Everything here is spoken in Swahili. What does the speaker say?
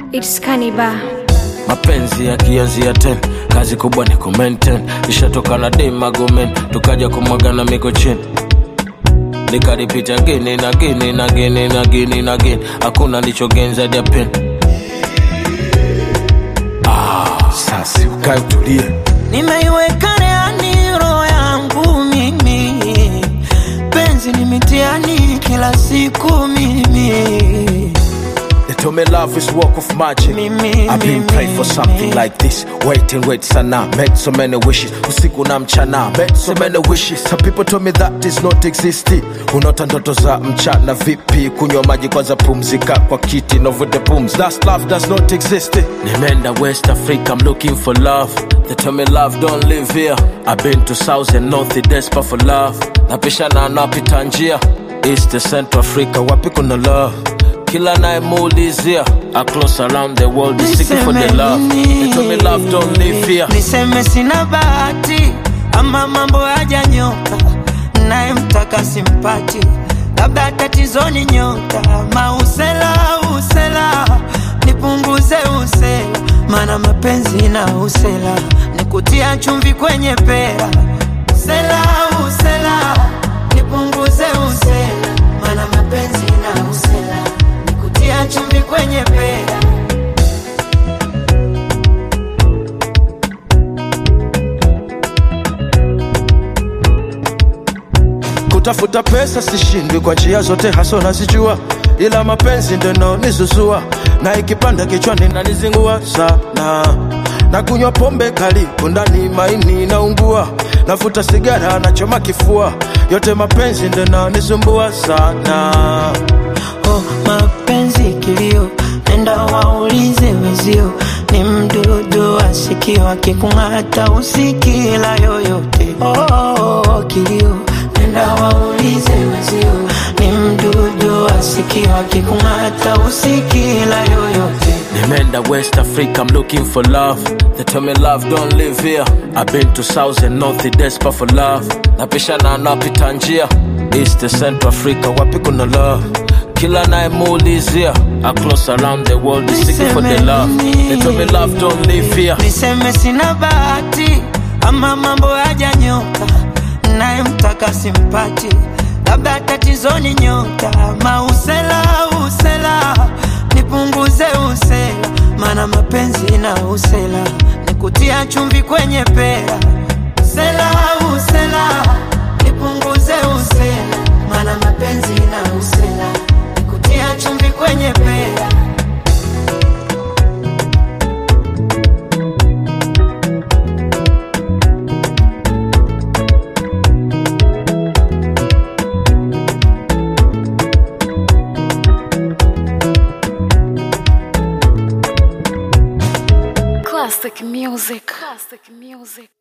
It's Kaniba. mapenzi yakianzia ten kazi kubwa ni kumenten ishatoka na demagomen tukaja kumwagana miko chini nikaripita gini na gini na gini na gini na gini hakuna lichogenza dia pen ah, sasi ukae utulie nimeiweka reani roho yangu mimi penzi ni mitiani kila siku mimi They told me love is work of magic. Mimi, I've been mimi, praying for something mimi. like this. Wait and wait sana. Made so many wishes. Usiku na mchana. Made so many wishes. Some people told me that is not existing. Unaota ndoto za mchana vipi? Kunywa maji kwanza pumzika kwa kiti. No with the booms. That's love does not exist. Nimeenda West Africa. I'm looking for love. They tell me love don't live here. I've been to South and North. Desperate for love. Napishana napita njia. East to Central Africa. Wapi kuna love? kila nayemuulizia across around the world is seeking for the Niseme love nini? they told me love don't live here niseme sina bahati ama mambo hajanyoka naye mtaka simpati labda tatizoni nyota mausela usela nipunguze usela mana mapenzi na usela nikutia chumvi kwenye pera usela usela nipunguze usela mana mapenzi na usela nikutia chumvi kwenye pera kutafuta pesa sishindwi kwa njia zote haso nazijua ila mapenzi ndo naonizuzua na ikipanda kichwani nanizingua sana na kunywa pombe kali kundani maini naungua nafuta sigara nachoma kifua yote mapenzi ndo naonisumbua sana oh, mapenzi kilio, nenda waulize wezio, ni mdudu asikiwa kikung'ata usikila yoyote. Oh, oh, oh, kilio, nenda waulize wezio, ni mdudu asikiwa kikung'ata usikila yoyote. Nimeenda West Africa, I'm looking for love. They tell me love don't live here. I've been to South and North, desperate for love. Napishana napita njia East to Central Africa, wapi kuna love? Kila nayemuulizia across around the world is seeking for the love. They tell me love don't live here. niseme sina bahati ama mambo hajanyoka naye mtaka simpati labda tatizoni nyota mausela usela nipunguze usela mana mapenzi na usela nikutia chumvi kwenye pera usela usela nipunguze usela mana mapenzi na usela nikutia chumvi kwenye pera Classic music. Classic music.